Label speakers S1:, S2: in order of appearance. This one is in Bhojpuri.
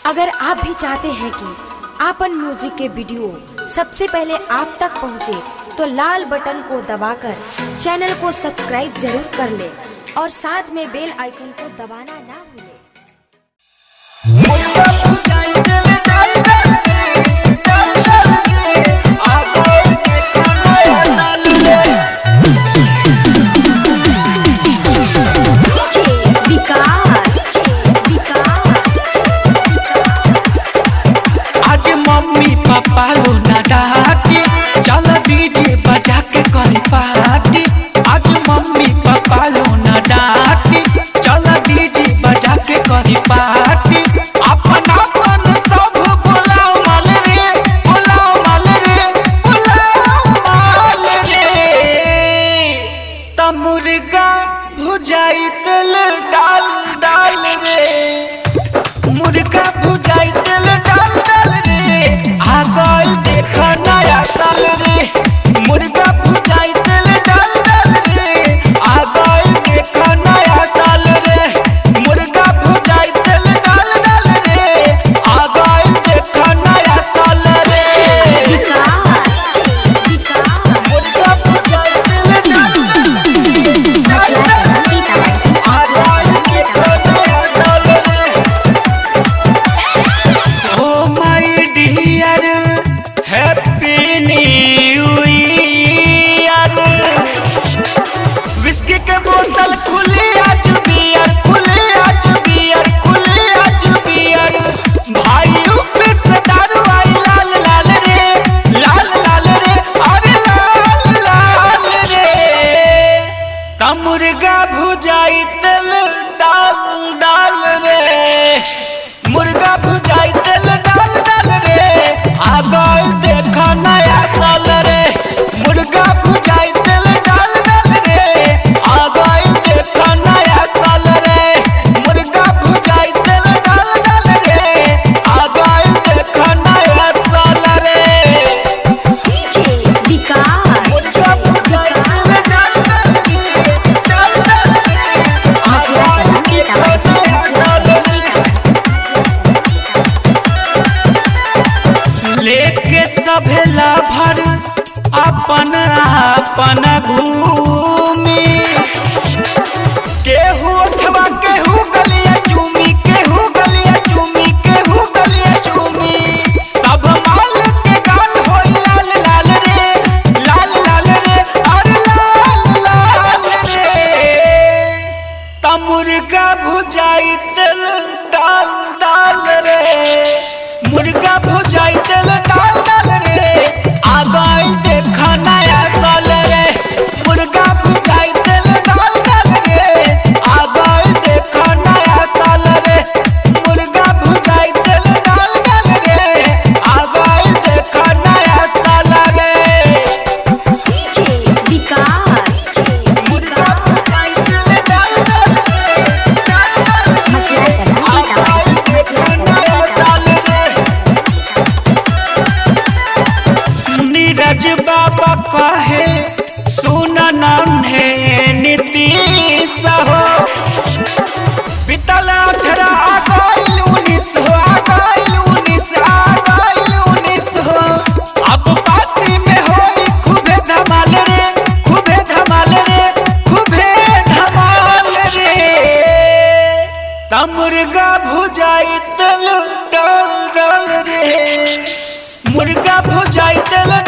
S1: अगर आप भी चाहते हैं कि आपन म्यूजिक के वीडियो सबसे पहले आप तक पहुंचे, तो लाल बटन को दबाकर चैनल को सब्सक्राइब जरूर कर ले और साथ में बेल आइकन को दबाना ना भूलें।
S2: आज मम्मी पापा लो ना डांटे चल डीजे बजा के करी पार्टी आज मम्मी पापा लो ना डांटे चल डीजे बजा के करी पार्टी अपन अपन सब बुलाओ माल रे बुलाओ माल रे बुलाओ माल रे त मुर्गा भुजाई तेल डाल डाल रे मुर्गा भुजाई तेल डाल डाल रे आ गइल देख नया साल रे मुर्गा भुजाई तेल डाल डाल रे आ गइल देख नया साल रे मुर्गा भुजाई तेल डाल डाल रे आ गइल देख नया साल रे मुर्गा भुजाई तेल डाल डाल रे आ गइल देख नया साल रे Oh my dear, happy new year. Whisky के बोतल खुली आज बियर खुली आज बियर खुली आज बियर भाई ऊपर से दारू आई लाल लाल रे लाल लाल रे अरे लाल लाल रे त मुर्गा भुजाई तेल डाल डाल रे मुर्गा भुजाई तेल डाल डाल रे आ गइल देख नया साल रे मुर्गा भुजाई तेल डाल डाल रे आ गइल देख नया साल रे मुर्गा भुजाई तेल डाल डाल रे आ गइल देख नया साल रे मुर्गा भुजाई तेल डाल डाल रे डाल डाल रे आ गइल देख नया साल रे लेके सभेला भर अपन अपन भूमि केहू उठवा केहू गलिया चूमी केहू गलिया चूमी केहू गलिया चूमी सब माल के गाल होई लाल लाल रे लाल लाल रे अरे लाल लाल रे त मुर्गा भुजाई तेल डाल डाल रे मुर्गा भुजाई तेल डाल डाल रे आ गइल देख नया साल रे मुर्गा भुजाई तेल डाल डाल रे आ गइल देख नया साल रे मुर्गा भुजाई तेल डाल डाल रे आ गइल देख नया साल रे मुर्गा भुजाई तेल डाल डाल रे डाल डाल रे आ गइल देख नया साल रे नीरज बाबा कहे सुन नन्हे नीतीश हो बीतल अठारह आ गइल उन्नीस हो आ गइल उन्नीस आ गइल उन्नीस हो अब पार्टी में होई खूबे धमाल रे खूबे धमाल रे खूबे धमाल रे त मुर्गा भुजाई तेल डाल डाल रे मुर्गा भुजाई तेल